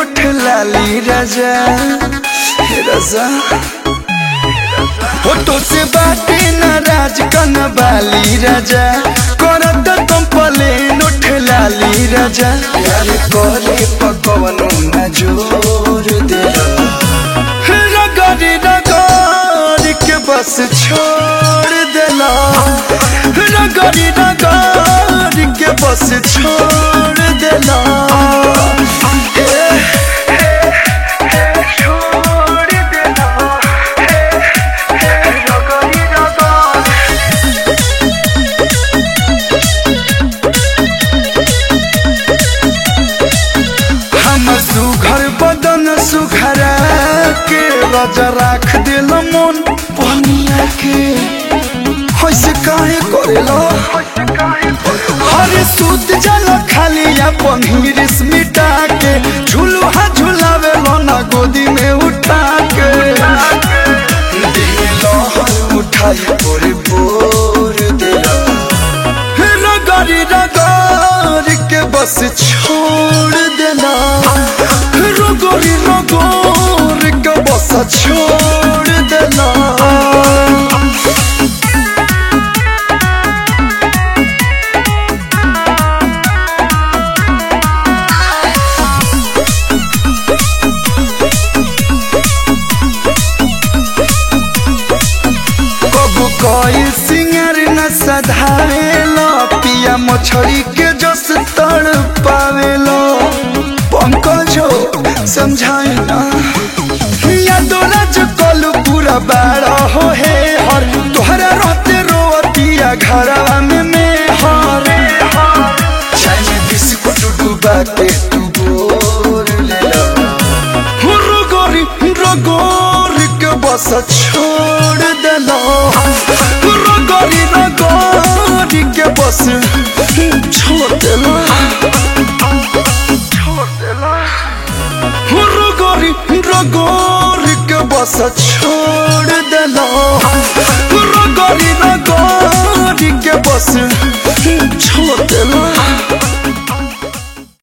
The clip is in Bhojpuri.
उठ लाली राजा हे राजा हो तो से बाटे नाराज कन बाली राजा करत कंपलेन उठ लाली राजा प्यार करे पकवनो न जोर दे रगड़ रगड़ के बस छोड़ देला रगड़ रगड़ के बस छोड़ देला छोड़ देला रगड़ रगड़ हम सुघर बदन सुघरा के राजा राख दिल मन पनिया के होइसे काहे करेला हरे सूत जल खाली अपन हिरिस मिटा के झुलुहा झुलावे ना गोदी में उठा के दिल हर उठाई पोरे पोर देला रगड़ी रगड़ के बस छोड़ देना रगड़ी रगड़ के बस छोड़ देना कबू कोई सिंगर न सधावेलो पिया मछली के जस तड़ पावेलो पंकजो समझाए ना या दोलज कलू पूरा बाड़ा हो हे हर तोहरा रहते रोतिया घरवा में में हर चाय में बिस्कुट डूबा के तू बोर ले लो रगोरी रगोरी के बस छोड़ देला रगोरी रगोरी के बस छोड़ देला छोड़ देला रगोरी रगोरी के बस छोड़ देला रगोरी रगोरी के बस